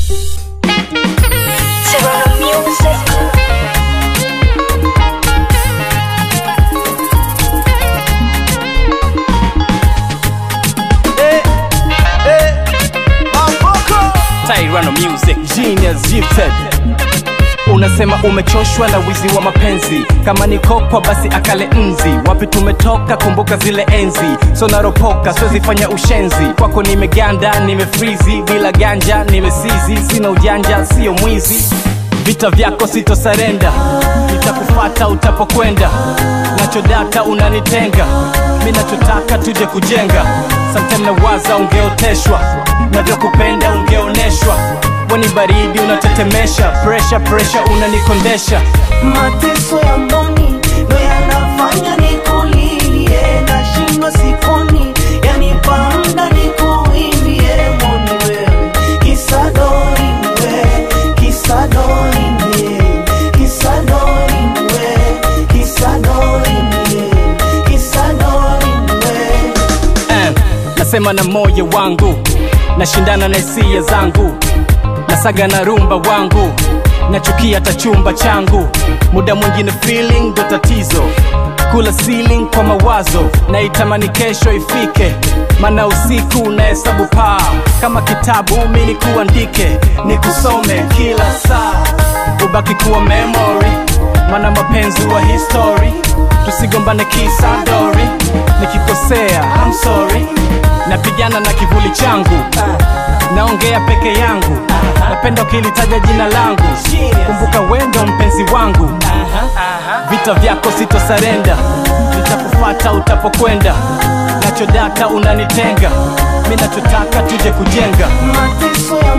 Serrano Music. Tyrano Music Genius Gifted Unasema umechoshwa na wizi wa mapenzi, kama ni kokwa basi akale nzi. Wapi tumetoka, kumbuka zile enzi. So naropoka, siwezi fanya ushenzi. Kwako nimeganda, nimefrizi, bila ganja nimesizi. Sina ujanja, sio mwizi. Vita vyako sitosarenda, nitakufata utapokwenda. Nachodata unanitenga, mi nachotaka tuje kujenga. Sometime nawaza ungeoteshwa, navyokupenda ungeoneshwa. Weni baridi unatetemesha, pressure pressure unanikondesha. mateso ya mboni ndo yanafanya nikulilie nashindwa sikoni yanipanda nikuimbie moni wewe kisadori mwe kisadori mwe kisadori mwe kisadori mwe kisadori mwe Eh, nasema na moyo wangu, nashindana na hisia zangu, nasaga na rumba wangu, nachukia hata chumba changu. Muda mwingine feeling ndo tatizo, kula ceiling kwa mawazo, naitamani kesho ifike, mana usiku nahesabu paa kama kitabu, mi nikuandike, nikusome kila saa, ubaki kuwa memory, mana mapenzi wa history, tusigombane kisa dori, nikikosea I'm sorry, napigana na kivuli changu, naongea peke yangu, napenda ukilitaja jina langu, kumbuka wendo mpenzi wangu, vita vyako sitosarenda, nitakufata utapokwenda, nachodaka unanitenga, mi nachotaka tuje kujenga mateso ya